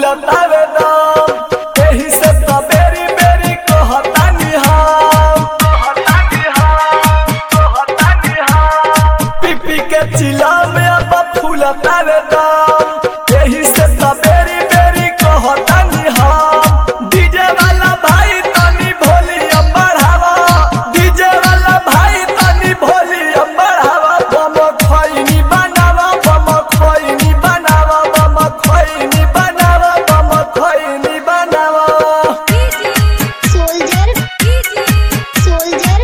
फूलतावे दम एही से त बेरी बेरी कहतानी हम पीपी के चिला में अब फूलतावे दम एही से त बेरी बेरी कहतानी हम डीजे वाला भाई तनी वॉल्यूम बढ़ावा डीजे वाला भाई तनी वॉल्यूम बढ़ावा बम खैनी बनावा बम खैनी बनावा बम खैनी बनावा बम खैनी बनावा soldier soldier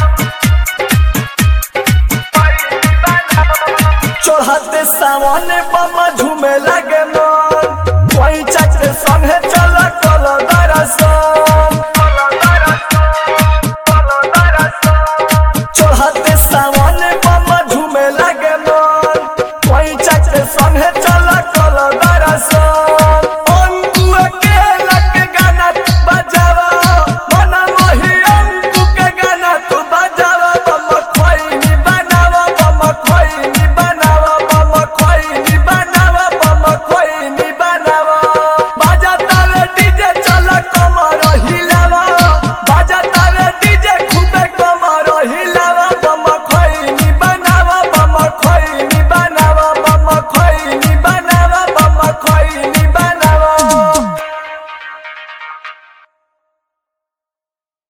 चढ़ते सावन